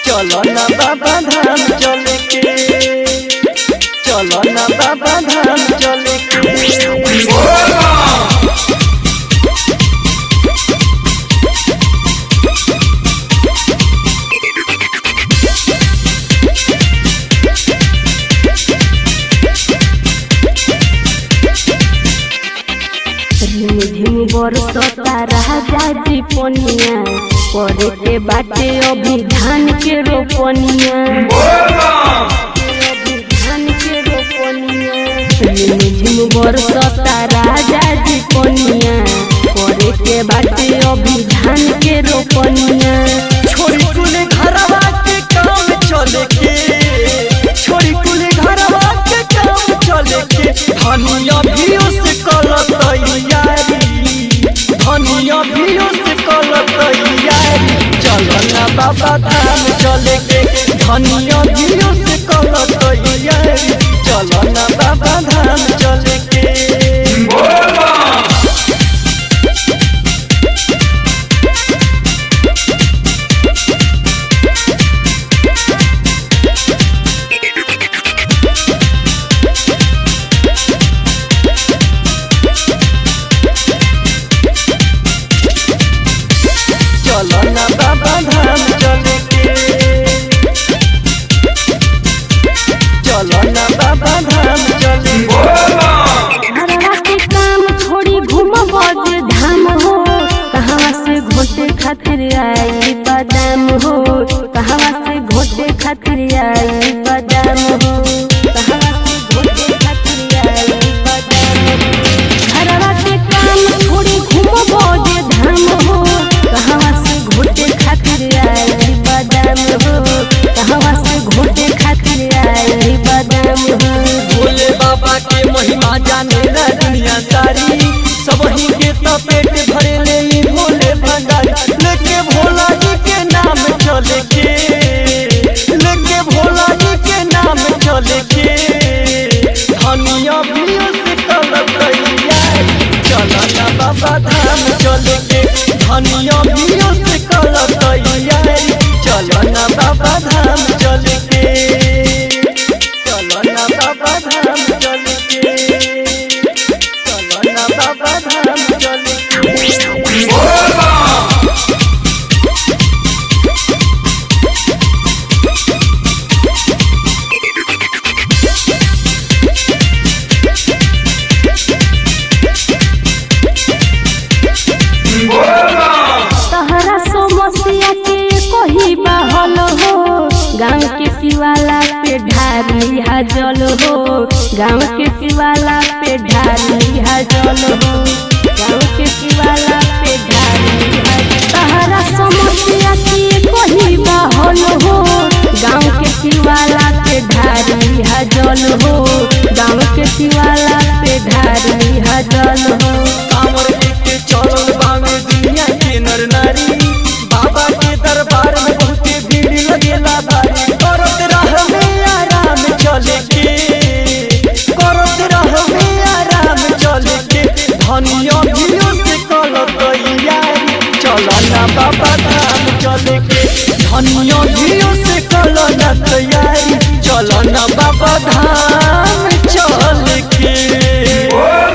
चलो ना बाबा धाम चले के चलो ना बाबा धाम चले के झिम झिम बरसता राजा जी पनिया करे के बाटे अभी धान के रोपनिया अभी धान के रोपनिया झिम झिम बरसता राजा जी पनिया करे के बाटे अभी धान के रोपनिया छोरी कुले घरवा के काम चले के छोरी कुले घरवा के काम चले के धनिया भी उस कल तैयारी धनिया भी उस कल तैयारी चलो ना बाबा धाम चले के धनिया भी उस कल तैयारी चलो ना बाबा धाम चले के चलो ना बाबा धाम चले के चलो ना बाबा धाम चले के घरवा के काम छोड़ी घूमब जे धाम हो कहवा से घोटे खातिर आई बादाम हो कहवा से घोटे खातिर आई बादाम हो कहवा से घोटे खातिर आई बादाम हो घरवा के काम छोड़ी घूमब जे धाम हो कहवा से घोटे खातिर आई बादाम हो कहवा से घोटे खातिर आई बादाम हो भोले बाबा के महिमा जाने ला दुनिया सारी सब ही के तो पेट भरे ले ई भोले भंडारी लेके भोला जी के नाम चले के लेके भोला जी के नाम चले के धनिया भी उस कल तैयारी चलो ना बाबा धाम चले के धनिया भी उस कल तैयारी चलो ना बाबा धाम चले के चलो ना बाबा धाम चल के चलो ना बाबा धाम चल के तहरा समस्या के कही बहल हो गाँव के शिवाला पे ढारी जल हो गाँव के शिवाला पे ढारी जल हो गाँव के शिवाला पे ढारी तहरा समस्या के कही बहल हो गाँव के शिवाला पे ढारी जल हो गाँव के शिवाला पे ढारी जल हो कांवर लेके चलल बामे दुनिया के नर नारी बाबा के दरबार में बहुते भीड़ लगेला भारी करत रहबे आराम चले के करत रहबे आराम चले के धनिया भी से कल तैयारी चलो ना बाबा धाम चले के धनिया भी से कल ना तैयारी चलो ना बाबा धाम चल के